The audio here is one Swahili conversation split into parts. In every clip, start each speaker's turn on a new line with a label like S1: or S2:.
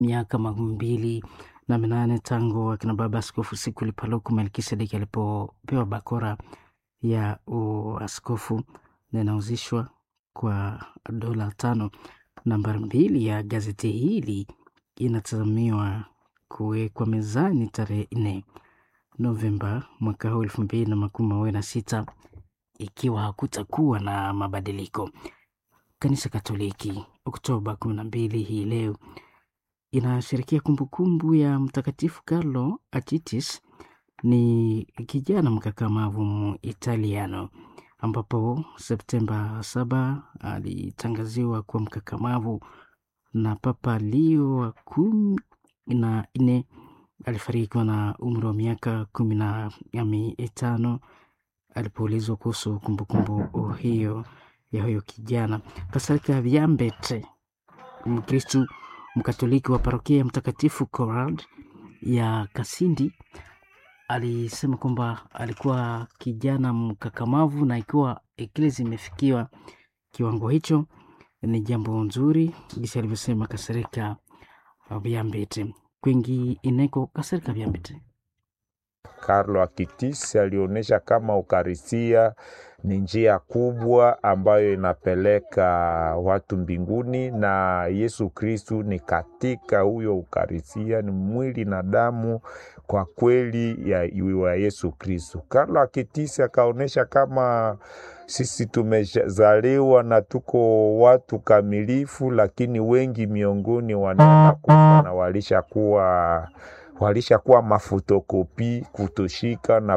S1: miaka makumi mbili na minane tangu akina baba Askofu Sikuli Paluku Melkisedeki alipopewa bakora ya uaskofu na inauzishwa kwa dola tano. Nambari mbili ya gazeti hili inatazamiwa kuwekwa mezani tarehe nne Novemba mwaka huu elfu mbili na makumi mawili na sita ikiwa hakutakuwa na mabadiliko. Kanisa Katoliki Oktoba kumi na mbili hii leo inasherekea kumbukumbu ya Mtakatifu Carlo Achitis, ni kijana mkakamavu Muitaliano ambapo Septemba saba alitangaziwa kuwa mkakamavu na Papa Leo wa kumi na nne. Alifariki na umri wa miaka kumi na mitano alipoulizwa kuhusu kumbukumbu hiyo ya huyo kijana. Pasaka Viambete, Mkristu Mkatoliki wa parokia ya Mtakatifu Corald ya Kasindi, alisema kwamba alikuwa kijana mkakamavu na ikiwa eklesi imefikiwa kiwango hicho ni jambo nzuri, jinsi alivyosema Kasereka Viambete. Kwingi ineko Kasereka Viambete
S2: Carlo Acutis alionyesha kama ukarisia ni njia kubwa ambayo inapeleka watu mbinguni, na Yesu Kristu ni katika huyo ukarisia, ni mwili na damu kwa kweli ya, ya Yesu Kristu. Carlo Acutis akaonyesha kama sisi tumezaliwa na tuko watu kamilifu, lakini wengi miongoni wanaenda kufa na walishakuwa walishakuwa mafotokopi kutoshika na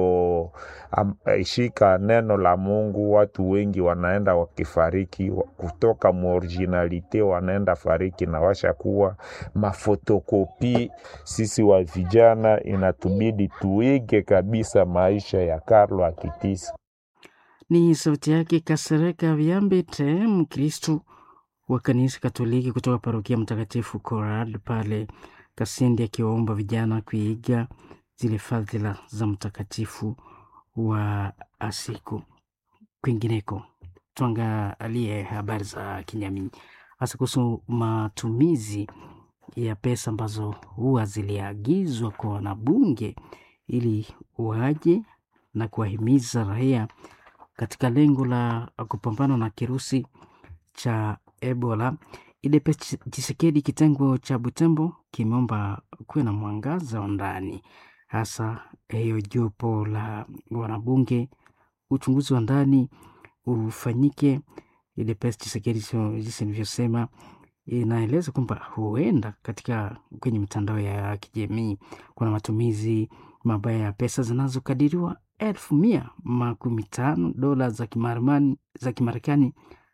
S2: kutoshika neno la Mungu. Watu wengi wanaenda wakifariki kutoka muoriginalite, wanaenda fariki na washakuwa mafotokopi. Sisi wa vijana inatubidi tuige kabisa maisha ya Carlo Acutis.
S1: Ni sauti yake Kasereka Viambete, Mkristu wa kanisa Katoliki kutoka parokia Mtakatifu Corad pale Kasindi akiwaomba vijana kuiga zile fadhila za mtakatifu wa Asiku. Kwingineko, tuangalie habari za kijamii, hasa kuhusu matumizi ya pesa ambazo huwa ziliagizwa kwa wanabunge ili waje na kuwahimiza raia katika lengo la kupambana na kirusi cha Ebola. IDPES Tshisekedi kitengo cha Butembo kimeomba kuwe na mwangaza wa ndani, hasa hiyo jopo la wanabunge, uchunguzi wa ndani ufanyike. IDPES Tshisekedi jinsi nilivyosema, inaeleza kwamba huenda katika kwenye mitandao ya kijamii kuna matumizi mabaya ya pesa zinazokadiriwa elfu mia makumi tano dola za Kimarekani za Kimarekani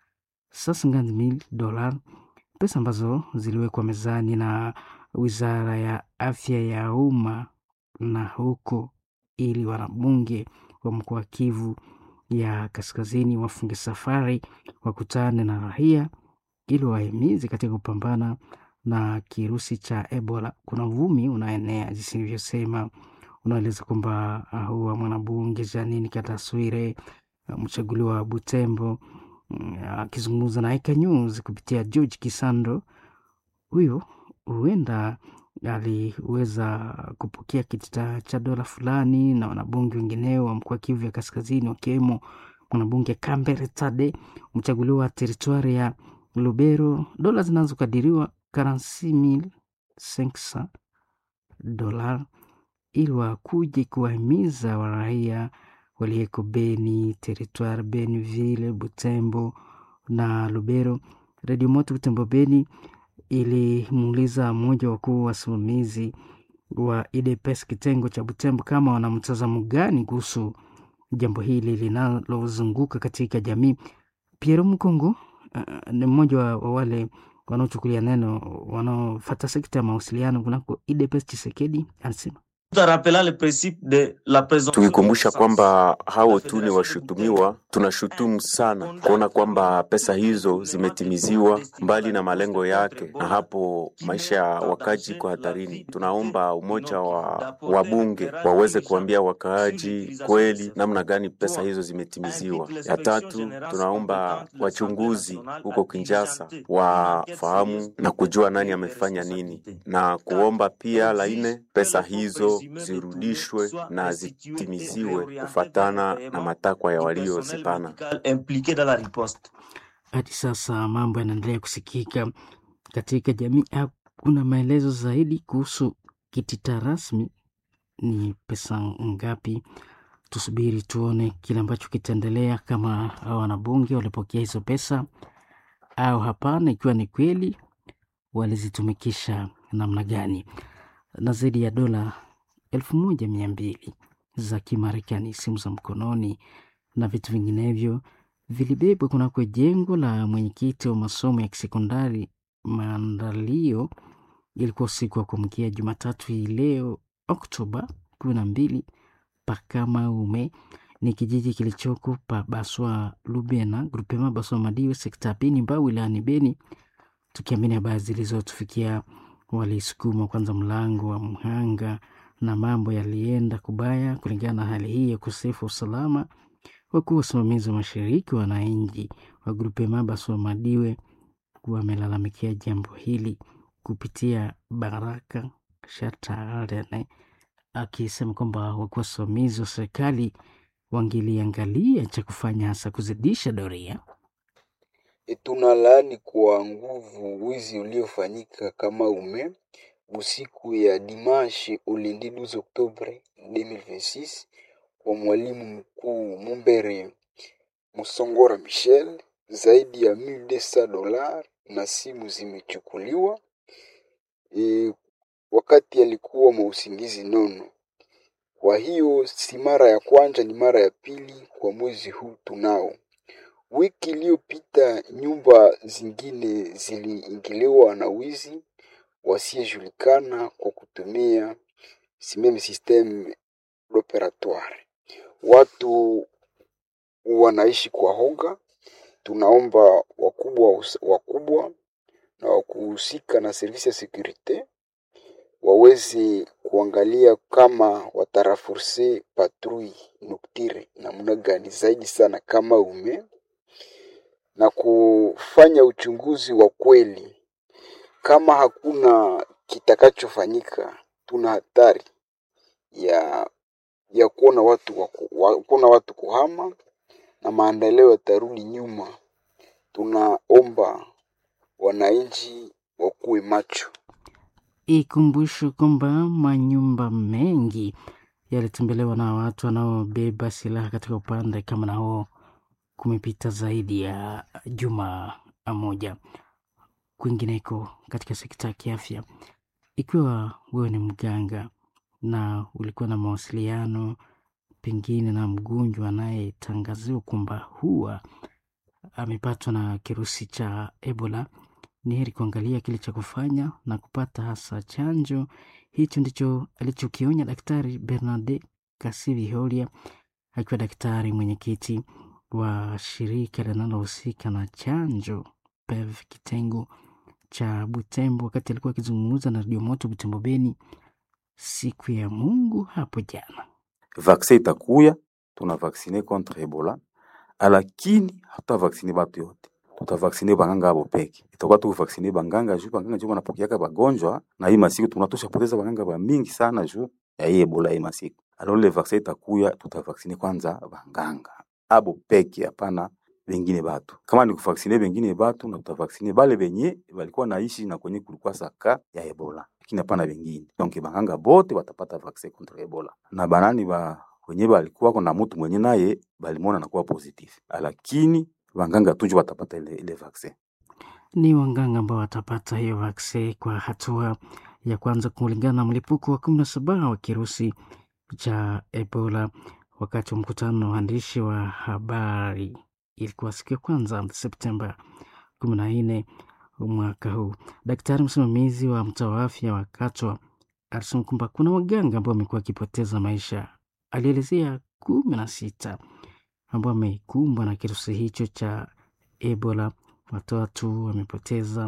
S1: mil dola pesa ambazo ziliwekwa mezani na wizara ya afya ya umma na huko, ili wanabunge wa mkoa wa Kivu ya kaskazini wafunge safari wakutane na raia ili wahimizi katika kupambana na kirusi cha Ebola. Kuna uvumi unaenea jinsi nilivyosema, unaeleza kwamba huwa mwanabunge Janini Kataswire mchaguliwa wa Butembo akizungumza na Eka News kupitia George Kisando, huyo huenda aliweza kupokea kitita cha dola fulani na wanabunge wengineo wa mkoa Kivu ya kaskazini wakiwemo mwanabunge Kambere Tade mchaguliwa wa teritwari ya Lubero, dola zinazokadiriwa karansi mil senksa dola ili wakuje kuwahimiza waraia waliyeko Beni, teritwari Beniville, Butembo na Lubero. Redio Moto Butembo Beni ilimuuliza mmoja wa wakuu wasimamizi wa IDPES kitengo cha Butembo kama wana mtazamo gani kuhusu jambo hili linalozunguka katika jamii. Piero Mkongo uh, ni mmoja wa, wa wale wanaochukulia neno wanaofata sekta ya mawasiliano kunako IDPES Chisekedi anasema
S3: Tukikumbusha kwamba hao tu ni washutumiwa, tunashutumu sana kuona kwamba pesa hizo zimetimiziwa mbali na malengo yake, na hapo maisha ya wakaaji kwa hatarini. Tunaomba umoja wa wabunge waweze kuambia wakaaji kweli namna gani pesa hizo zimetimiziwa. Ya tatu, tunaomba wachunguzi huko Kinshasa wafahamu na kujua nani amefanya nini, na kuomba pia la nne, pesa hizo zirudishwe na zitimiziwe kufatana na matakwa ya waliozipana.
S1: Hadi sasa mambo yanaendelea kusikika katika jamii. Hakuna maelezo zaidi kuhusu kitita rasmi ni pesa ngapi. Tusubiri tuone kile ambacho kitaendelea, kama hao wanabunge walipokea hizo pesa au hapana, ikiwa ni kweli walizitumikisha namna gani. Na zaidi ya dola elfu moja mia mbili za Kimarekani, simu za mkononi na vitu vinginevyo vilibebwa kunako jengo la mwenyekiti wa masomo ya kisekondari Maandalio. Ilikuwa usiku wa kuamkia Jumatatu hii leo Oktoba kumi na mbili Pakamaume ni kijiji kilichoko pa Baswa Lubena grupema Baswa Madiwe sekta ya Beni Mbau wilayani Beni. Tukiamini habari zilizotufikia, walisukuma kwanza mlango wa mhanga na mambo yalienda kubaya. Kulingana na hali hii ya ukosefu wa usalama, wakuu wasimamizi wa mashariki wananchi wa grupema Baswa Madiwe wamelalamikia jambo hili kupitia Baraka Shatarene akisema kwamba wakuu wasimamizi wa serikali wangeliangalia cha kufanya hasa kuzidisha doria.
S4: Tunalaani kwa nguvu wizi uliofanyika kama ume usiku ya dimanche ulendi 12 Oktobre 2026 kwa mwalimu mkuu Mumbere Musongora Michel, zaidi ya 1200 dola na simu zimechukuliwa e, wakati alikuwa mausingizi nono. Kwa hiyo si mara ya kwanza, ni mara ya pili kwa mwezi huu tunao. Wiki iliyopita nyumba zingine ziliingiliwa na wizi wasiyejulikana kwa kutumia simeme systeme operatoire. Watu wanaishi kwa hoga. Tunaomba wakubwa wakubwa na wakuhusika na servisi ya sekurite waweze kuangalia kama watarafurse patrui noktire namna gani zaidi sana kama ume na kufanya uchunguzi wa kweli. Kama hakuna kitakachofanyika, tuna hatari ya ya kuona watu waku, wa, kuona watu kuhama na maendeleo yatarudi nyuma. Tunaomba wananchi wakuwe macho.
S1: Ikumbusho kwamba manyumba mengi yalitembelewa na watu wanaobeba silaha katika upande kama na huo, kumepita zaidi ya juma moja. Kwingineko katika sekta ya kiafya, ikiwa wewe ni mganga na ulikuwa na mawasiliano pengine na mgonjwa anayetangaziwa kwamba huwa amepatwa na kirusi cha Ebola, ni heri kuangalia kile cha kufanya na kupata hasa chanjo. Hicho ndicho alichokionya Daktari Bernarde Kasivi Holia akiwa daktari mwenyekiti wa shirika linalohusika na chanjo PEV kitengo cha Butembo, wakati alikuwa akizungumza na Radio Moto Butembo Beni siku ya Mungu hapo jana.
S5: Vaksin itakuya, tuna vaksine contre Ebola, lakini hatutavaksine batu yote tutavaksine banganga abo peke. Itakuwa tu vaksine banganga juu banganga juu wanapokeaka bagonjwa na hii masiku tunatosha poteza banganga ba mingi sana juu ya hii Ebola hii masiku. Alors le vaccin itakuya tutavaksine kwanza banganga abo peke, hapana bengine batu. Kama ni kuvaksine bengine batu na tutavaksine bale benye balikuwa naishi na kwenye kulikuwa saka ya Ebola, lakini hapana bengine. Donc banganga bote watapata vaccin contre Ebola na banani ba wenye balikuwa na mtu mwenye naye balimona nakuwa positif, lakini wanganga tuju watapata ile, ile vaccin.
S1: Ni wanganga ambao watapata hiyo vaccin kwa hatua ya kwanza kulingana na mlipuko wa kumi na saba wa kirusi cha Ebola. Wakati wa mkutano na waandishi wa habari, ilikuwa siku ya kwanza Septemba kumi na nne mwaka huu, daktari msimamizi wa mtaa wa afya wa Katwa alisema kwamba kuna waganga ambao wamekuwa wakipoteza maisha. Alielezea kumi na sita ambao wamekumbwa na kirusi hicho cha Ebola. Watatu wamepoteza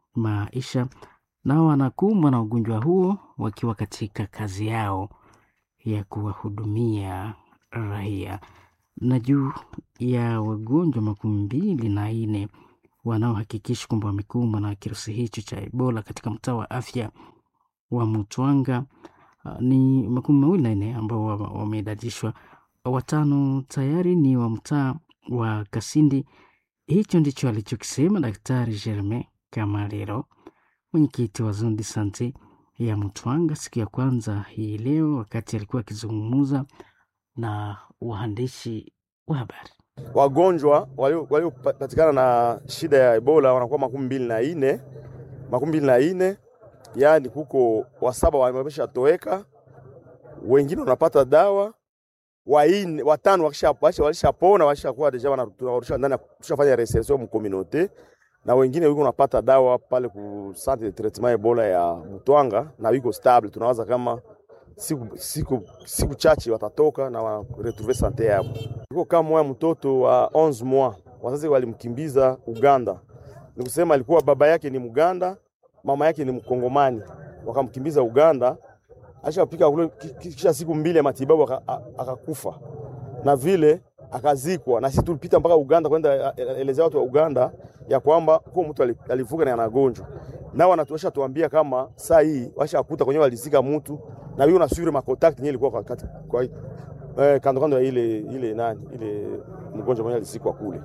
S1: maisha nao wanakumbwa na ugonjwa huo wakiwa katika kazi yao ya kuwahudumia raia. Na juu ya wagonjwa makumi mbili na nne wanaohakikisha kwamba wamekumbwa na kirusi hicho cha Ebola katika mtaa wa afya wa Mutwanga, uh, ni makumi mawili na nne ambao wa- wameidadishwa, watano tayari ni wa mtaa wa Kasindi. Hicho ndicho alichokisema Daktari Germain Kamalero, mwenyekiti wa Zone de Sante ya Mutwanga siku ya kwanza hii leo, wakati alikuwa akizungumza na waandishi wa habari.
S6: wagonjwa walio- waliopatikana na shida ya Ebola wanakuwa makumi mbili na ine makumi mbili na ine yaani kuko wasaba wamesha toweka, wengine wanapata dawa waine, watano wakisha- wakisha- walishapona walishakuwa deja wanarudishwa ndani, ya- tushafanya reinsertion mu communauté na wengine wiko napata dawa pale ku centre de traitement Ebola ya Mutwanga na wiko stable. Tunawaza kama siku, siku, siku chache watatoka na wa retrouver sante yao. Iko kama moya mtoto wa 11 mois, wazazi walimkimbiza Uganda. Ni kusema alikuwa baba yake ni Muganda, mama yake ni Mkongomani, wakamkimbiza Uganda. Ashapika kule ki- ki- kisha siku mbili ya matibabu aka- a- akakufa, na vile akazikwa, na sisi tulipita mpaka Uganda kwenda e- e- elezea watu wa Uganda ya kwamba kwa mtu ali- alivuka na anagonjwa nao wanatuesha tuambia kama saa hii washakuta kwenye walizika mtu na hiyo nasure makontakti yenyewe ilikuwa kwa, kati- kwa eh, kando kando ya ile ile nani ile mgonjwa mwenye alizikwa kule.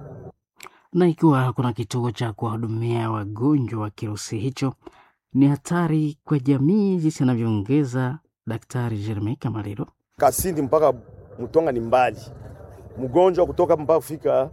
S1: na ikiwa hakuna kituo cha kuwahudumia wagonjwa wa kirusi hicho, ni hatari kwa jamii, jinsi anavyoongeza Daktari Jeremie Kamaliro.
S6: Kasindi mpaka Mtonga ni mbali, mgonjwa kutoka hapa mpaka kufika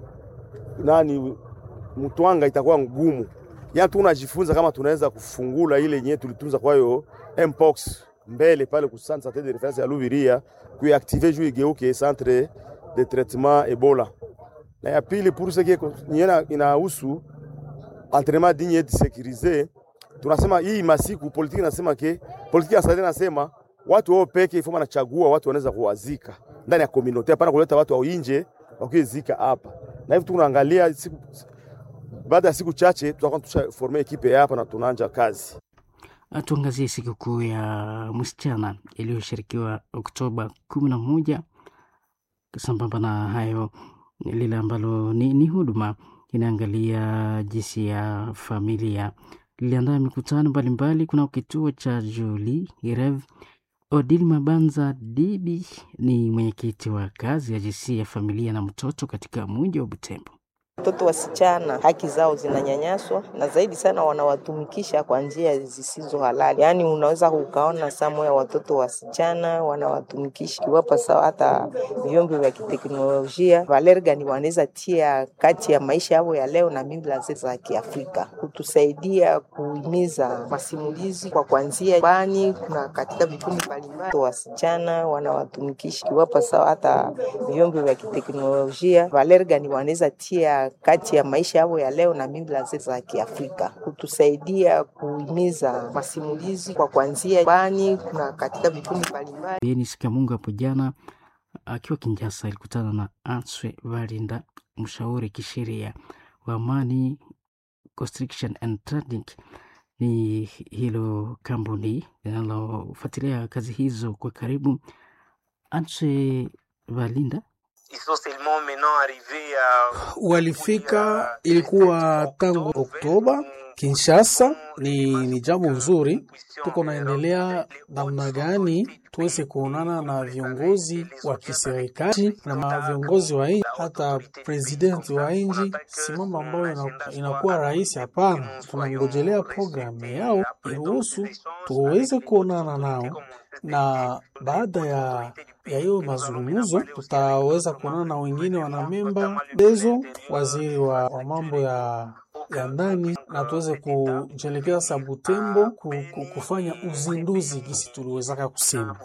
S6: nani Mtwanga itakuwa ngumu. Yani tunajifunza kama tunaweza kufungula ile yenyewe tulitunza kwa hiyo mpox mbele pale ku centre santé de référence ya Luviria kuiactive juu igeuke centre de traitement Ebola. Na ya pili pour ce qui est nyena inahusu entraînement digne et sécurisé, tunasema hii masiku politiki nasema ke politiki ya sasa nasema watu wao peke ifoma wanachagua watu wanaweza kuwazika ndani ya community, hapana kuleta watu wa nje wakizika hapa. Na hivi tunaangalia siku baada ya siku chache tutakuwa tushaforme ekipe hapa na tunaanza kazi.
S1: Tuangazie sikukuu ya msichana iliyoshirikiwa Oktoba kumi na moja. Sambamba na hayo, lile ambalo ni, ni huduma inaangalia jinsi ya familia liliandaa mikutano mbalimbali. Kuna kituo cha Juli Irev. Odil Mabanza Dibi ni mwenyekiti wa kazi ya jinsia ya familia na mtoto katika mji wa Butembo.
S7: Watoto wasichana haki zao zinanyanyaswa na zaidi sana wanawatumikisha kwa njia zisizo halali. Yaani unaweza ukaona samu ya watoto wasichana wanawatumikisha kiwapa sawa, hata vyombo vya kiteknolojia. Valeri gani wanaweza tia kati ya maisha yao ya leo na mila zetu za Kiafrika, kutusaidia kuhimiza masimulizi kwa kuanzia bani. Kuna katika vikundi mbalimbali wasichana wanawatumikisha kiwapa sawa, hata vyombo vya kiteknolojia. Valeri gani wanaweza tia kati ya maisha yao ya leo na mila zetu za Kiafrika, kutusaidia kuhimiza masimulizi kwa kuanzia bani. Kuna katika vikundi mbalimbali
S1: Denis Kamunga hapo jana akiwa Kinshasa alikutana na Answe Valinda, mshauri kisheria wa amani Constriction and Trading. Ni hilo kampuni linalofuatilia kazi hizo kwa karibu. Answe Valinda
S8: walifika ilikuwa tangu Oktoba Kinshasa. Ni, ni jambo nzuri, tuko naendelea namna gani tuweze kuonana na viongozi wa kiserikali na viongozi wa nchi, hata presidenti wa nchi, si mambo ambayo inakuwa rahisi. Hapana, tunangojelea programu yao iruhusu tuweze kuonana nao na baada ya ya hiyo mazungumzo tutaweza kuonana na wengine wanamemba dezo waziri wa, wa mambo ya ya ndani na tuweze kujelekeza sa Butembo ku, ku, kufanya uzinduzi gisi tuliwezaka kusema.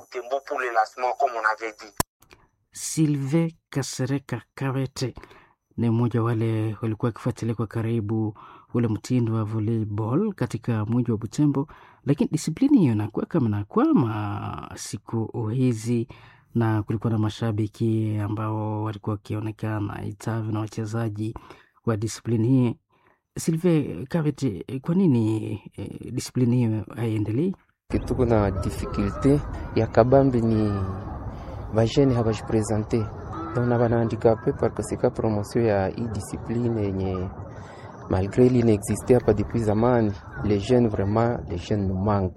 S1: Silve Kasereka Kabete ni mmoja wale walikuwa wakifuatilia kwa karibu ule mtindo wa volleyball katika mji wa Butembo, lakini disiplini hiyo inakuwa kama nakwama siku hizi, na kulikuwa na mashabiki ambao walikuwa wakionekana itavi na wachezaji wa disiplini hii. Silve Kavete, kwa nini eh, disiplini hiyo haiendelei?
S9: tuko na difficulte ya kabambi ni bajene habajipresente na banahandikape parkoseka promotion ya hii discipline yenye malgré li inexiste hapa depuis zamani les jeunes vraiment les jeunes nous manquent